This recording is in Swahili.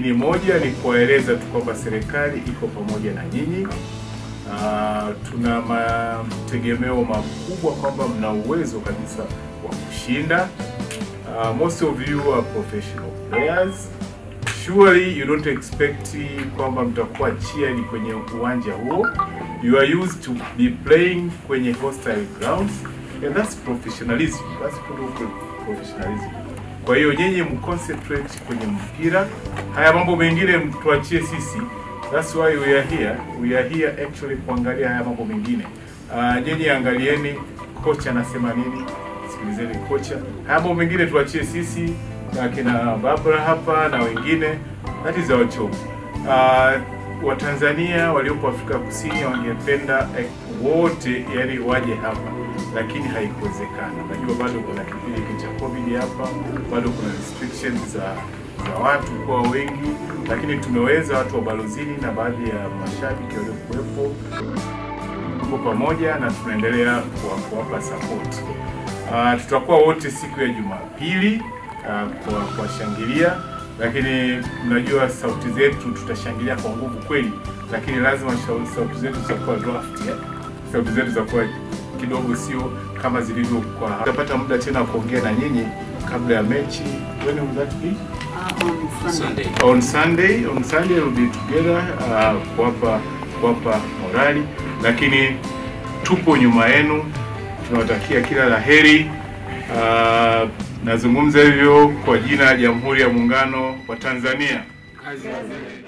lakini moja ni kuwaeleza tu kwamba serikali iko pamoja na nyinyi. Uh, tuna mategemeo makubwa kwamba mna uwezo kabisa wa kushinda. Uh, most of you are professional players. Surely you don't expect kwamba mtakuwa cheered kwenye uwanja huo. You are used to be playing kwenye hostile grounds and that's professionalism. That's total professionalism. Kwa hiyo nyinyi mconcentrate kwenye mpira, haya mambo mengine mtuachie sisi. That's why we are here. We are here actually kuangalia haya mambo mengine. Uh, nyinyi angalieni kocha anasema nini, sikilizeni kocha. Haya mambo mengine tuachie sisi na kina Barbara hapa na wengine. That is our job. Uh, Watanzania waliopo Afrika Kusini wangependa eh, wote yani waje hapa, lakini haikuwezekana. Najua bado kuna kipindi hiki cha COVID hapa, bado kuna restrictions za za watu kuwa wengi, lakini tumeweza watu wa balozini na baadhi ya mashabiki waliokuwepo tuko pamoja na tunaendelea kuwa- kuwapa support. Uh, tutakuwa wote siku ya Jumapili uh, kwa kuwashangilia, lakini mnajua sauti zetu tutashangilia kwa nguvu kweli, lakini lazima shau- sauti zetu zitakuwa draft, eh? sauti zetu zitakuwa kidogo sio kama zilivyo kwa. Tutapata muda tena wa kuongea na nyinyi kabla ya mechi. When will that be? Uh, on Sunday. Sunday. on Sunday on Sunday we'll be together uh, kuwapa kuwapa morali, lakini tupo nyuma yenu, tunawatakia kila la heri. Uh, nazungumza hivyo kwa jina la Jamhuri ya Muungano wa Tanzania. Kazi.